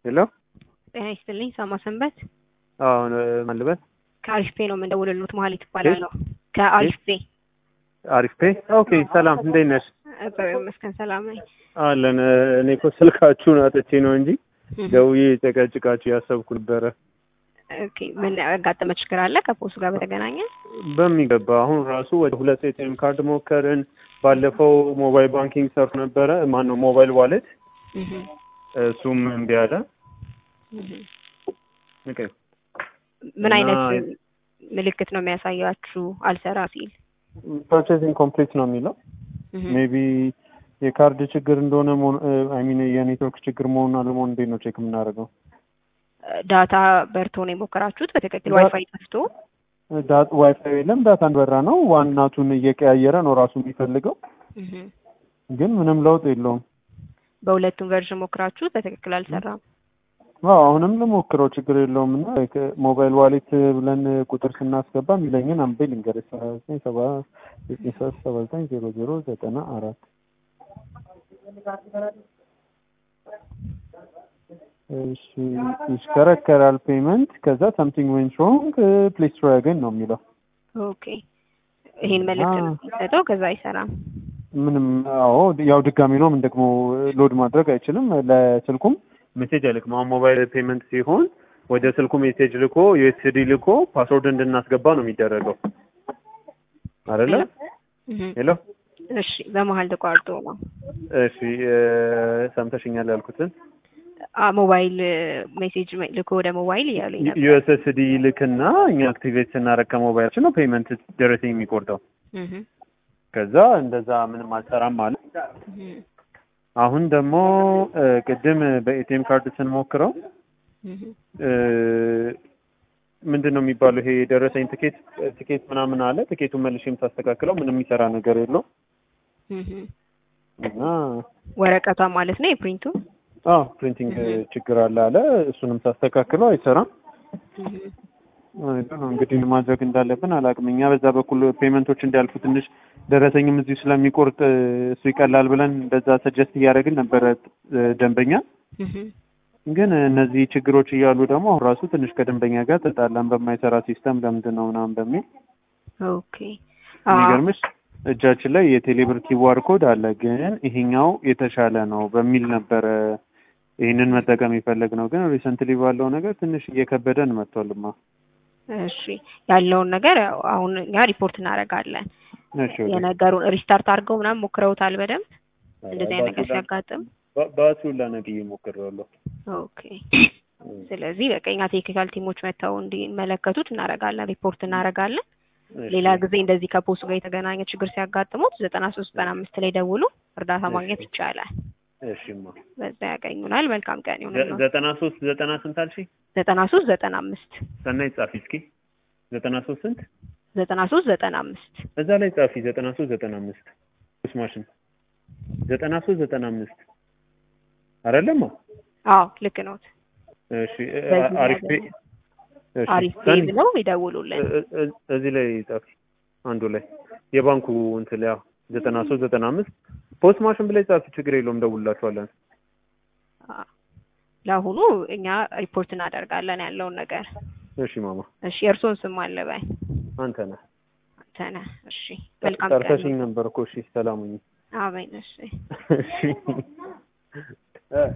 ሄሎ ጤና ይስጥልኝ። ሳማ ሰንበት አሁን ማልበት ከአሪፍ ፔ ነው የምንደውልልዎት። መሀሊት እባላለሁ ከአሪፍ ፔ። አሪፍ ፔ። ኦኬ ሰላም፣ እንዴት ነሽ? እግዚአብሔር ይመስገን ሰላም ነኝ። አለን። እኔ እኮ ስልካችሁን አጥቼ ነው እንጂ ደውዬ ጨቀጭቃችሁ ያሰብኩ ነበረ። ኦኬ ምን ያጋጠመ ችግር አለ ከፖስቱ ጋር በተገናኘ? በሚገባ አሁን ራሱ ወደ ሁለት ኤቲኤም ካርድ ሞከርን። ባለፈው ሞባይል ባንኪንግ ሰርቶ ነበረ። ማን ነው ሞባይል ዋሌት፣ እሱም እምቢ አለ። ኦኬ ምን አይነት እና- ምልክት ነው የሚያሳያችሁ አልሰራ ሲል? ፐርቼዚንግ ኮምፕሊት ነው የሚለው ሜቢ የካርድ ችግር እንደሆነ አይ ሚን የኔትወርክ ችግር መሆኑን አለመሆኑ እንዴት ነው ቼክ የምናደርገው? ዳታ በርቶ ነው የሞከራችሁት? በትክክል ዳ- ዋይፋይ ጠፍቶ? ዳት ዋይፋይ የለም ዳታ እንደበራ ነው። ዋናቱን እየቀያየረ ነው ራሱ የሚፈልገው፣ ግን ምንም ለውጥ የለውም። በሁለቱም ቨርዥን ሞክራችሁት በትክክል አልሰራም። አዎ አሁንም ልሞክረው ችግር የለውም። እና ሞባይል ዋሌት ብለን ቁጥር ስናስገባ የሚለኝን አንቤ ልንገርህ ሰባ ዘጠኝ ሰባ ዘጠኝ ሶስት ሰባ ዘጠኝ ዜሮ ዜሮ ዘጠና አራት እሺ ይሽከረከራል ፔመንት ከዛ ሳምቲንግ ዌንት ሮንግ ፕሊዝ ትራይ አገን ነው የሚለው ኦኬ ይሄን መልዕክት ነው አዎ። የሚሰጠው፣ ከዛ አይሰራም። ምንም አዎ ያው ድጋሚ ነው ምን ደግሞ ሎድ ማድረግ አይችልም ለስልኩም ሜሴጅ አይልክም አሁን ሞባይል ፔመንት ሲሆን ወደ ስልኩ ሜሴጅ ልኮ ዩኤስዲ ልኮ ፓስወርድ እንድናስገባ ነው የሚደረገው አይደለ እህ ሄሎ እሺ፣ በመሀል ተቋርጦ ነው እሺ እ፣ ሰምተሽኛል ያልኩትን አ ሞባይል ሜሴጅ ልኮ ወደ ሞባይል እያሉኝ ነበር። ዩኤስኤስዲ ልክና እኛ አክቲቬት ስናደርግ ከሞባይላችን ነው ፔመንት ደረሰኝ የሚቆርጠው እህ ከዛ እንደዛ ምንም አልሰራም ማለት እህ አሁን ደግሞ እ፣ ቅድም በኤቲኤም ካርድ ስንሞክረው እህ እ፣ ምንድን ነው የሚባለው ይሄ የደረሰኝ ትኬት ትኬት ምናምን አለ ትኬቱን መልሼም ሳስተካክለው ምንም የሚሰራ ነገር የለው እህ እና ወረቀቷ ማለት ነው የፕሪንቱ። አዎ ፕሪንቲንግ ችግር አለ አለ እሱንም ሳስተካክለው አይሰራም እህ አይ ዶንት ኖ እንግዲህ ማድረግ እንዳለብን አላውቅም እኛ በዛ በኩል ፔመንቶች እንዲያልፉ ትንሽ ደረሰኝም እዚሁ ስለሚቆርጥ እ፣ እሱ ይቀላል ብለን እንደዛ ሰጀስት እያደረግን ነበረ እ፣ ደንበኛ እህ ግን እነዚህ ችግሮች እያሉ ደግሞ አሁን ራሱ ትንሽ ከደንበኛ ጋር ተጣላን በማይሰራ ሲስተም ለምንድን ነው ምናምን በሚል ኦኬ አዎ የሚገርምሽ እጃችን ላይ የቴሌብር ኪዋር ኮድ አለ ግን ይሄኛው የተሻለ ነው በሚል ነበረ ይህንን መጠቀም የፈለግ ነው ግን ሪሰንትሊ ባለው ነገር ትንሽ እየከበደን መጥቷልማ እሺ ያለውን ነገር ያው አሁን እኛ ሪፖርት እናደርጋለን። እሺ ወደ- የነገሩን ሪስታርት አድርገው ምናምን ሞክረውታል በደንብ እንደዚህ አይነት ነገር ሲያጋጥም። በ- በአሱላ ነቅዬ ሞክሬዋለሁ ኦኬ ስለዚህ በቃ እኛ ቴክኒካል ቲሞች መጥተው እንዲመለከቱት እናደርጋለን፣ ሪፖርት እናደርጋለን። እሺ። ሌላ ጊዜ እንደዚህ ከፖስቱ ጋር የተገናኘ ችግር ሲያጋጥሙት ዘጠና ሶስት ዘጠና አምስት ላይ ደውሉ፣ እርዳታ ማግኘት ይቻላል። እሺማ በዛ ያገኙናል። መልካም ቀን ዘ- ይሁንልዎት። ዘጠና ሶስት ዘጠና ስንት አልሽኝ ዘጠና ሶስት ዘጠና አምስት ሰናይ ጻፊ እስኪ ዘጠና ሶስት ስንት ዘጠና ሶስት ዘጠና አምስት እዛ ላይ ጻፊ ዘጠና ሶስት ዘጠና አምስት ስ ማሽን ዘጠና ሶስት ዘጠና አምስት አይደለማ አዎ ልክ ነው። እሺ እ- በዚህ አሪፍ ላይ ቤ- እሺ፣ አሪፍ ሰኒ፣ ብለው ይደውሉልን። እ- እ- እዚህ ላይ ጻፊ አንዱ ላይ የባንኩ እንትን ላይ ዘጠና ሶስት ዘጠና አምስት ፖስት ማሽን ብላይ ጻፊ ችግር የለውም ደውላችኋለን አዎ። ለአሁኑ እኛ ሪፖርት እናደርጋለን ያለውን ነገር። እሺ ማማ እሺ የእርስዎን ስም አለ በይ አንተ ነህ አንተ ነህ። እሺ መልካም ቀን። ጠርተሽኝ ነበር እኮ እሺ ሰላሙኝ አሜን። እሺ እሺ